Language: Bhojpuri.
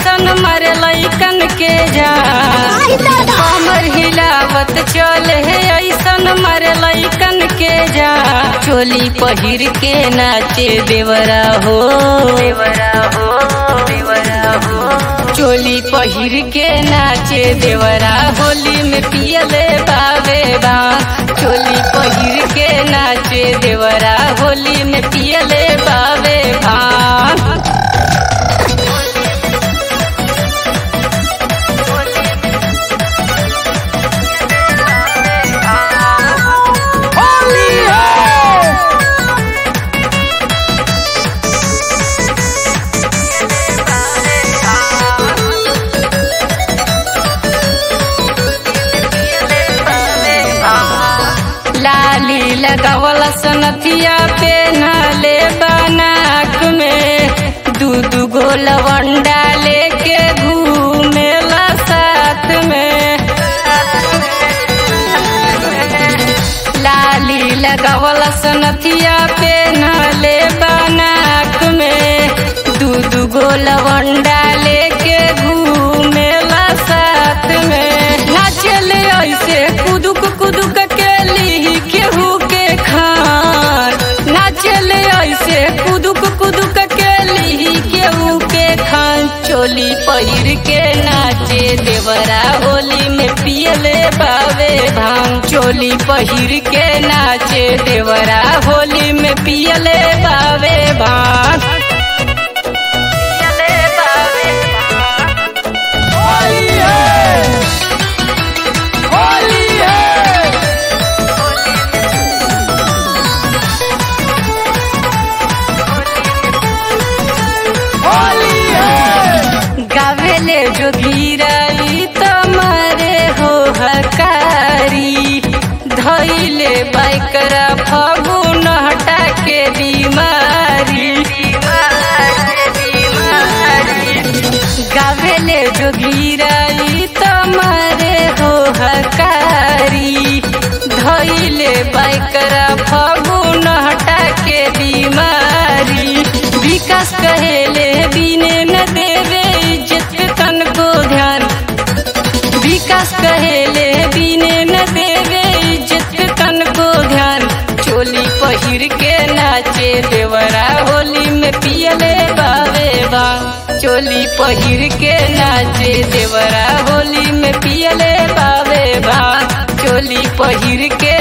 ऐसन मारे लैकन के जा आई दादा कमर हिलावत चले हे ऐसन मारे लैकन के जा चोली पहिर के नाचे देवरा हो देवरा हो देवरा हो चोली पहिर के नाचे देवरा होली में पियले बावे बा चोली पहिर के नाचे देवरा होली में पियले बावे भान लाली लगावला सनथिया पे नाले बनाक में दू दू गो लवंडा लेके घूमेला साथ में लाली लगावला सनथिया पे नाले बनाक में दू दू गो लवंडा लेके घूमेला साथ में नाचले ऐसे कुदुक कुदुक के ली केहू के खान नाचले ऐसे कुदुक कुदुक के ली केहू के खान चोली पहिर के नाचे देवरा होली में पियले बावे भांग चोली पहिर के नाचे देवरा होली में पियले बावे भांग पियले बावे भांग गावेले जो धीराई तमारे हो हकारी धैले बाइकरा फगुन हटा के बीमारी गावेले जो धीराई तमारे हो हकारी धैले बाइकरा फगुन हटा के बीमारी विकास कहेले बिने न देवे इज्जत तन को ध्यान विकास कहेले बिने न देवे इज्जत तन को ध्यान चोली पहिर के नाचे देवरा होली में पियले बावे बा चोली पहिर के नाचे देवरा होली में पियले बावे बा चोली पहिर के